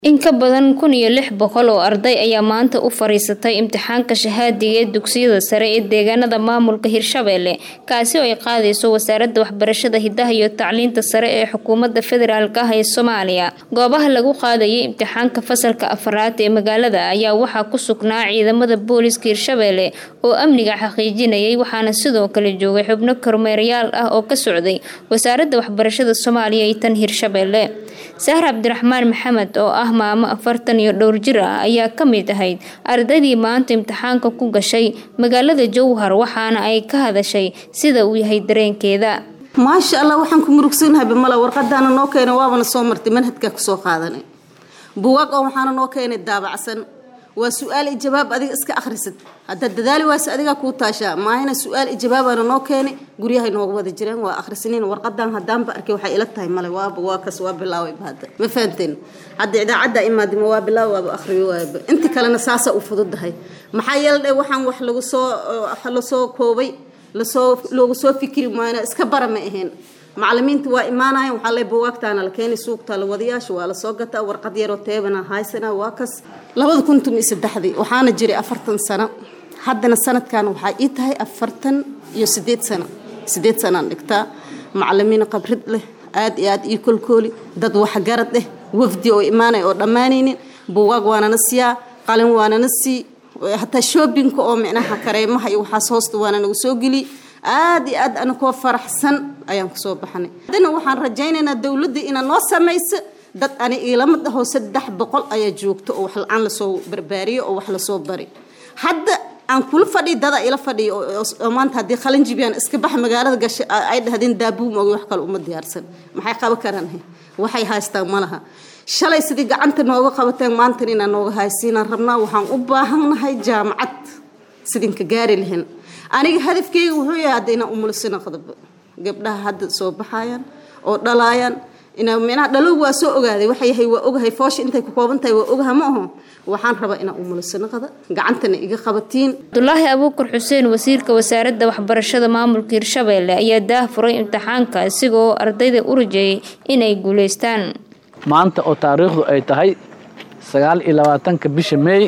In ka badan kun iyo lix boqol oo arday ayaa maanta u fariisatay imtixaanka shahaadiga ee dugsiyada sare ee deegaanada maamulka Hirshabelle kaasi oo ay qaadayso wasaaradda waxbarashada hidaha iyo tacliinta sare ee xukuumadda federaalk ah ee Soomaaliya. Goobaha lagu qaadayay imtixaanka fasalka afraad ee magaalada ayaa waxaa ku sugnaa ciidamada booliska Hirshabelle oo amniga xaqiijinayay waxaana sidoo kale joogay xubno kormeerayaal ah oo ka socday wasaaradda waxbarashada Soomaaliya iyo tan Hirshabelle. Sahra Cabdiraxmaan Maxamed oo ah maamo afartan iyo dhowr jir ah ayaa ka mid ahayd ardaydii maanta imtixaanka ku gashay magaalada Jowhar waxaana ay ka hadashay sida uu yahay dareenkeeda. maasha allah waxaan ku murugsanahay bamala warqadaana noo keenay waabana soo martay manhajkaa kusoo qaadanay buugaag oo waxaana noo keenay daabacsan waa su-aal iyo jawaab adiga iska akhrisid haddaad dadaali waase adigaa kuu taashaa maahina su-aal iyo jawaabaana noo keenay guryahay nooga wada jireen waa akhrisaniin warqadan haddaanba arkay waxay ila tahay male waaba waa kas waa bilaawayba hadda ma fahanteen hadda idaacadda imaadima waa bilaaw waaba akhriyo waaba inta kalena saasaa u fududahay maxaa yeeldhe waxaan wax lagu soo lasoo koobay lasoo loogu soo fikiri maayna iska bara ma ahayn macalimiinta waa imaanayan waxaa le buwaagtaana la keenay suugta la wadayaasha waa lasoo gataa warqad yaroo teebana haysana waa kas labada kun tumi saddexdii waxaana jiray afartan sano haddana sanadkan waxaa ii tahay afartan iyo sideed sano sideed sanaan dhigtaa macalimiin qabrid leh aad iyo aad ii kolkooli dad waxgarad leh wafdi oo imaanay oo dhammaanaynin buwaag waanana siyaa qalin waanana sii hataa shoobinka oo micnaha kareemaha iyo waxaas hoosta waana nagu soo geliy aad iyo aad anakoo faraxsan ayaan kusoo baxnay haddana waxaan rajaynaynaa dowladda inaa noo samayso dad ani iilama dhaho saddex boqol ayaa joogto oo wax la-aan lasoo barbaariyo oo wax lasoo bari hadda aan kula fadhiy dada ila fadhiyo oo maanta haddii qalin jibiyaan iska bax magaalada gashay ay dhahdeen daabuum ogi wax kale uma diyaarsan maxay qaban karaan waxay haystaan malaha shalay sidii gacanta nooga qabateen maantan inaan nooga haysiinaan rabnaa waxaan u baahannahay jaamacad sidinka gaari lahayn aniga hadafkeyga wuxuu yahay hadda inaan umulisina qadaba gabdhaha hadda soo baxayaan oo dhalaayaan ina micnaha dhalow waa soo ogaaday waxa yahay waa ogahay foosha intay ku kooban tahay waa ogaha ma aho waxaan rabaa inaan umulisina qada gacantana iga qabatiin Abdullaahi Abuukar Xuseen wasiirka wasaaradda waxbarashada maamulka Hirshabelle ayaa daahfuray imtixaanka isagoo ardayda u rajeeyay inay guuleystaan maanta oo taariikhdu ay tahay sagaal iyo labaatanka bisha meey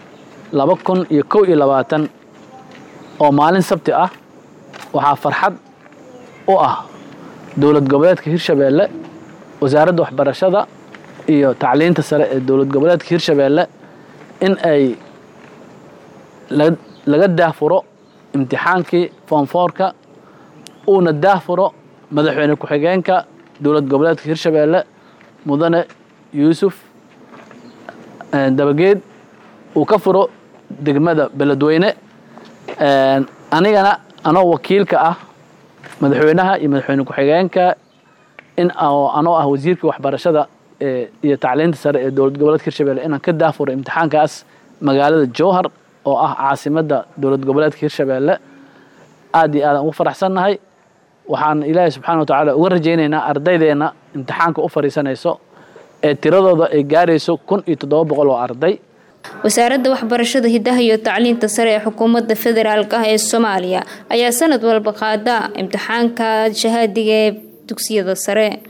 laba kun iyo kow iyo labaatan oo maalin sabti ah waxaa farxad u ah dowlad goboleedka hirshabeelle wasaaradda waxbarashada iyo tacliinta sare ee dowlad goboleedka hirshabeelle in ay laga daahfuro imtixaankii foomfoorka uuna daahfuro madaxweyne ku-xigeenka dowlad goboleedka hirshabeelle mudane yuusuf dabageed uu ka furo degmada beledweyne anigana anoo wakiilka ah madaxweynaha iyo madaxweyne ku-xigeenka in anoo ah wasiirkii waxbarashada iyo tacliinta sare ee dowlad goboleedka hirshabelle inaan ka daafuro imtixaankaas magaalada jowhar oo ah caasimadda dowlad goboleedka hirshabelle aad iyo aadaan ugu faraxsannahay waxaan ilaahay subxana wa tacaala uga rajaynaynaa ardaydeena imtixaanka u fadhiisanayso ee tiradooda ay gaarayso kun iyo toddoba boqol oo arday wasaaradda waxbarashada hidaha iyo tacliinta sare ee xukuumadda federaalk ah ee Soomaaliya ayaa sanad walba qaada imtixaanka shahaadiga ee dugsiyada sare